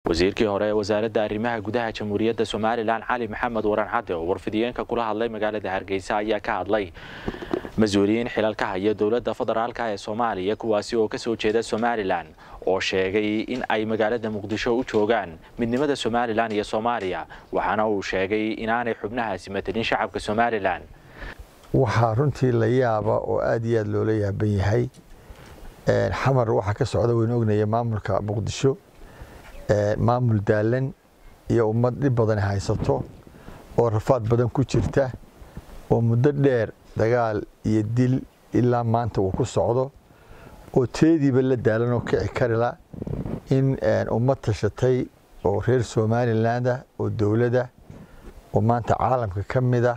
wasiirkii hore ee wasaaradda arrimaha gudaha jamhuuriyadda somalilan cali maxamed waran cadde oo warfidiyeenka kula hadlay magaalada hargeysa ayaa ka hadlay mas-uuliyiin xilal ka haya dowladda federaalka ee soomaaliya kuwaasi oo kasoo jeeda somalilan oo sheegay in ay magaalada muqdisho u joogaan midnimada somalilan iyo soomaaliya waxaana uu sheegay inaanay xubnahaasi matelin shacabka somalilan waxaa runtii la yaaba oo aad iyo aad loola yaaban yahay xamar waxaa ka socda waynu ognaya maamulka muqdisho maamul daalan iyo ummad dhib badan haysato oo rafaad badan ku jirta oo muddo dheer dagaal iyo dil ilaa maanta uu ku socdo oo teediiba la daalan oo kici karila in ummad tashatay oo reer somalilandah oo dowladda oo maanta caalamka ka mida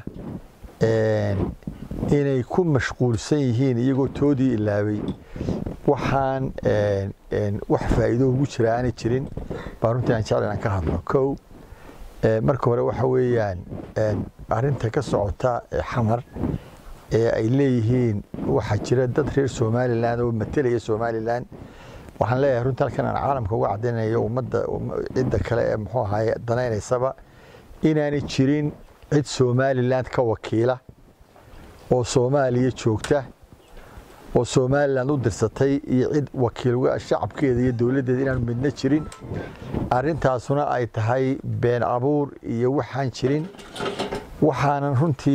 inay ku mashquulsan yihiin iyagoo toodii ilaabay waxaan wax faa'iido ugu jira aanay jirin baa runtii aan jecel inaan ka hadlo kow marka hore waxa weeyaan arrinta ka socota xamar ee ay leeyihiin waxaa jira dad reer somalilan oo matelaya somalilan waxaan leeyahay runtii halkan aan caalamka uga caddaynayo ummadda cidda kale ee muxuu ahaye danaynaysaba inaanay jirin cid somalilan ka wakiila oo soomaaliya joogta oo somalilan u dirsatay iyo cid wakiil shacabkeeda iyo dowladdeeda inaanu midna jirin arrintaasuna ay tahay been abuur iyo waxaan jirin waxaanan runtii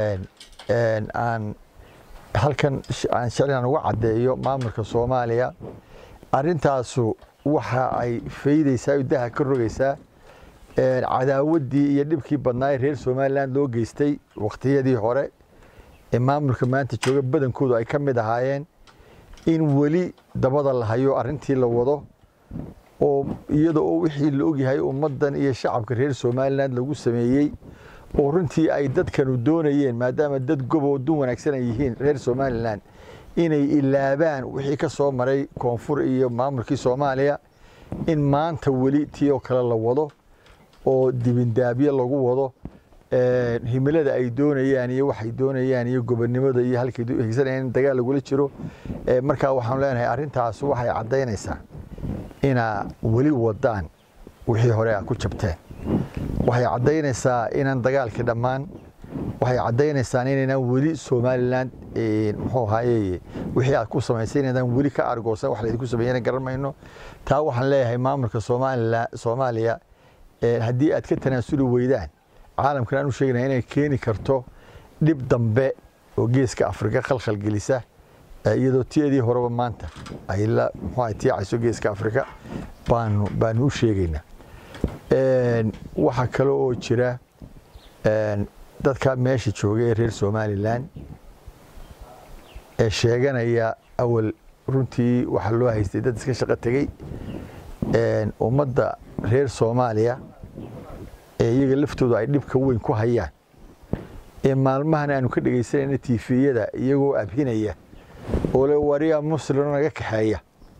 aan halkan aan jeclaan uga caddeeyo maamulka soomaaliya arrintaasu waxa ay faydaysaa daha ka rogaysaa cadaawaddii iyo dhibkii badnaa ee reer somalilan loo geystay wakhtiyadii hore ee maamulka maanta jooga badankoodu ay ka mid ahaayeen in weli dabada la hayo arrintii la wado oo iyada oo wixii la ogyahay ummaddan iyo shacabka reer somalilan lagu sameeyey oo runtii ay dadkanu doonayeen maadaama dad goboo dun wanaagsan ay yihiin reer somalilan inay ilaabaan wixii ka soo maray koonfur iyo maamulkii soomaaliya in maanta weli tii oo kale la wado oo dibindaabyo lagu wado himilada ay doonayaan iyo waxay doonayaan iyo gobonnimada iyo halkay higsanayaan in dagaal lagula jiro markaa waxaan leenahay arrintaas waxay caddaynaysaa inaa weli wadaan wixii hore a ku jabteen waxay caddaynaysaa inaan dagaalkii dhammaan waxay caddaynaysaa inaynaan weli somalilan muxuu ahaaye wixii aad ku samaysay inaydaan weli ka argoosan wax laydinku sameeyana garan mayno taa waxaan leeyahay maamulka soomaalila soomaaliya haddii aad ka tanaasuli weydaan caalamkan aan u sheegnaya inay keeni karto dhib dambe oo geeska afrika khalkhal gelisa iyadoo tiyadii horeba maanta ay la muxuu tiicayso geeska afrika baanu baanu u sheegaynaa waxaa kale oo jira dadka meesha jooga ee reer somalilan ee sheeganaya awal runtii waxaa loo haystay dad iska shaqo tegey ummadda reer soomaaliya ee iyaga laftooda ay dhibka weyn ku hayaan ee maalmahan aanu ka dhegaysanayna tifiyada iyagoo abhinaya oo le wariya muslimo naga kaxeeya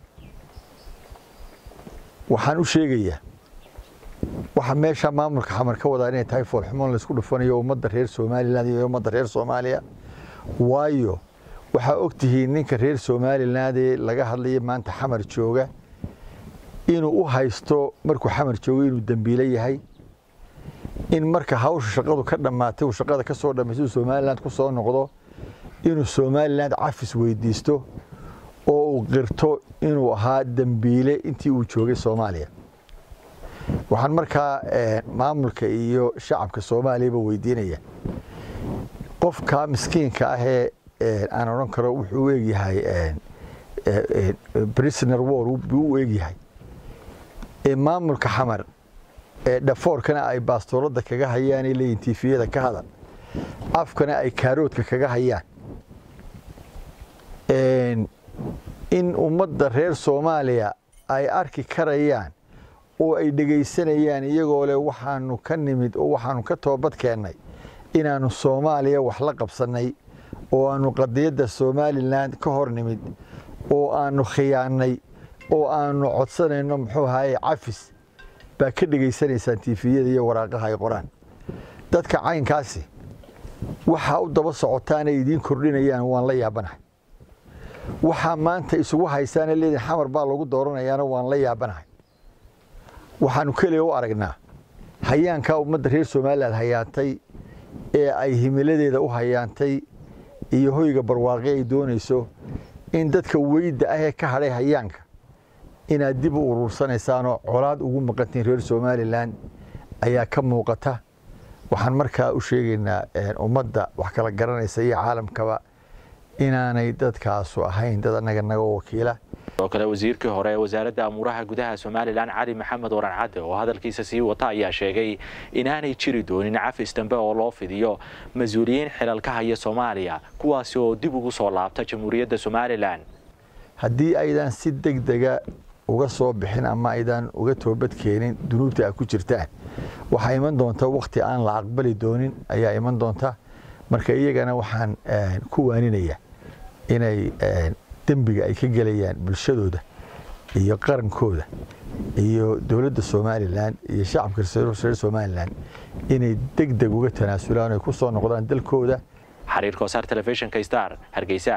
waxaan u sheegayaa waxa meesha maamulka xamar ka wadaa inay tahay foolxumoon laysku dhufanayo ummadda reer somalilan iyo ummadda reer soomaaliya waayo waxaa og tihiin ninka reer somaliland ee laga hadlaya maanta xamar jooga inuu u haysto markuu xamar joogo inuu dembiilo yahay in marka hawsha shaqadu ka dhammaatay uu shaqada ka soo dhammaystay uu somaliland ku soo noqdo inuu somaliland cafis weydiisto oo uu qirto inuu ahaa dembiile intii uu joogay soomaaliya waxaan markaa maamulka iyo shacabka soomaaliyaba weydiinaya qofka miskiinka ahee aan odhan karo wuxuu u egyahay prisoner war buu u egyahay ee maamulka xamar ee dhafoorkana ay baastooladda kaga hayaan ay leeyihin tifiyada ka hadal afkana ay kaaroodka kaga hayaan in ummadda reer soomaaliya ay arki karayaan oo ay dhegaysanayaan iyagoo leh waxaanu ka nimid oo waxaanu ka toobad keennay inaannu soomaaliya wax la qabsannay oo aannu qadiyadda somalilan ka hor nimid oo aannu khiyaannay oo aannu codsanayno muxuu ahaye cafis baa ka dhegaysanaysaan tifiyada iyo waraaqaha ay qoraan dadka caynkaasi waxaa u daba socotaanay idiin kordhinayaan waan la yaabanahay waxaa maanta isugu haysaana leediin xamar baa lagu dooranayaana waan la yaabanahay waxaanu keliya u aragnaa hayaankaa ummadda reer somalilan hayaantay ee ay himiladeeda u hayaantay iyo hoyga barwaaqi ay doonayso in dadka weyda ah ee ka hadhay hayaanka inaad dib u uruursanaysaanoo colaad ugu maqantiin reer somalilan ayaa ka muuqata waxaan markaa u sheegaynaa ummadda wax kala garanaysa iyo caalamkaba inaanay dadkaasu ahayn dad annaga naga wakiila sidoo kale wasiirkii hore ee wasaaradda amuuraha gudaha somalilan cali maxamed waran cadde oo hadalkiisa sii wata ayaa sheegay inaanay jiri doonin cafis dambe oo loo fidiyo mas-uuliyiin xilal ka haya soomaaliya kuwaasi oo dib ugu soo laabta jamhuuriyadda somalilan haddii aydan si deg dega uga soo bixin ama aydan uga toobad keenin dunuubta aad ku jirtaan waxaa iman doonta wakhti aan la aqbali doonin ayaa iman doonta marka iyagana waxaan ku waaninayaa inay dembiga ay ka gelayaan bulshadooda iyo qarankooda iyo dowladda somalilan iyo shacabka reer somalilan inay deg deg uga tanaasulaan oy ku soo noqdaan dalkooda xariirka wasaar telefishinka star hargeysa